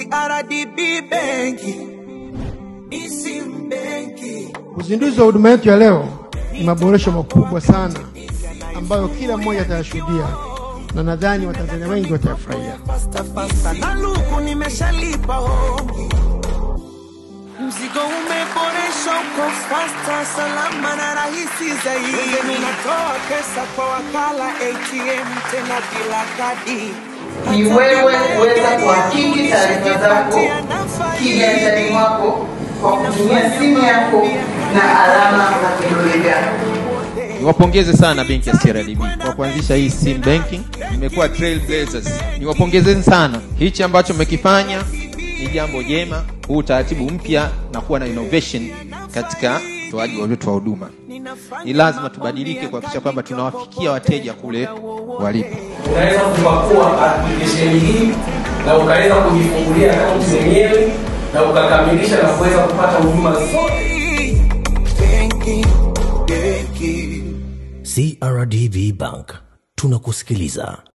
CRDB benki, Isim benki. Uzinduzi wa huduma yetu ya leo ni maboresho makubwa sana ambayo kila mmoja atayashuhudia na nadhani Watanzania wengi watayafurahia. Fasta fasta na luku nimeshalipa hongi. Mzigo umeboreshwa uko fasta, salama na rahisi zaidi. Wengine unatoa pesa kwa wakala ATM tena bila kadi. ni wewe kuweza kuhakiki taarifa zako kiganjani mwako kwa kutumia simu yako na alama za vidole vyako. Niwapongeze sana benki ya CRDB kwa kuanzisha hii sim banking, imekuwa trailblazers. Niwapongezeni sana, hichi ambacho mmekifanya ni jambo jema, huu utaratibu mpya na kuwa na innovation katika utoaji wetu wa huduma. Ni lazima tubadilike kuhakikisha kwamba tunawafikia wateja kule walipo. unaweza kupakua application hii na ukaweza kujifungulia akaunti zenyewe na ukakamilisha na kuweza kupata huduma zote Benki, benki. CRDB Bank tunakusikiliza.